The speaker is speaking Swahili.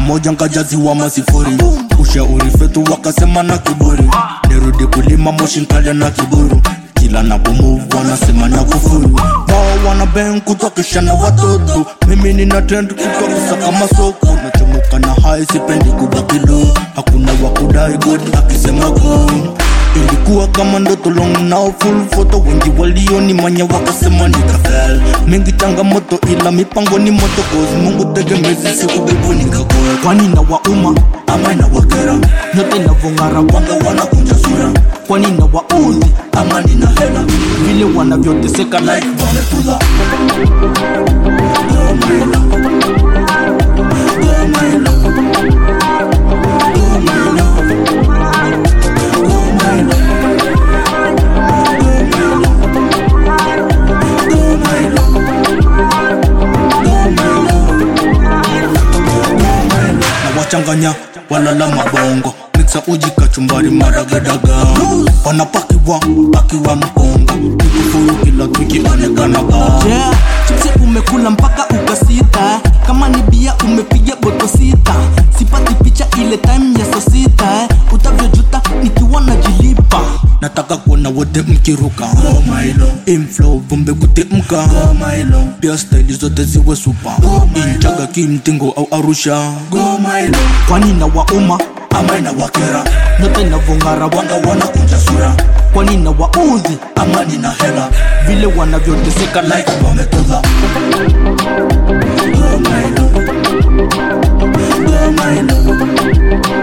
moja nkajaziwa masifuri ushauri fetu wakasema na kiburi nirudi kulima moshi nkalia na kiburu kila napomuvu wanasema na kufuru wao wana ben kutokishana watoto mimi nina trend kutokisa kama soko nachomoka na hai sipendi kubakilo hakuna wakudai god akisema go ilikuwa kama ndoto long now full photo wengi walionimanya wakasema nikafel mingi changamoto ila mipango ni moto cause mungu tegemezi siku bibu nikakoa kwani na wauma ama na wakera nyote navong'ara wanga wanakunja sura kwani na waudhi ama nina hela vile wanavyoteseka like wametula Oh my love. Oh my love. Oh my love. Oh my love. Oh my love. Oh my love. na wachanganya walala mabongo miksa uji kachumbari maragadaga wanapakiwa pakiwa mkongo nikufuru kila tukionekanaga yeah. chipsi umekula mpaka ukasita kama ni bia umepiga boto sita sipati picha ile time ya saa sita eh. utavyojuta nikiwa najilipa nataka kuona wote mkiruka oh my lord. inflow vumbe kutemka oh my lord. pia staili zote ziwe supa oh inchaga kimtingo au arusha oh my lord. kwani na wauma ama ina wakera nyote navong'ara wanga wanakunja sura kwani na waudhi ama nina hela vile wanavyoteseka like like wametudha oh my lord. Oh my lord.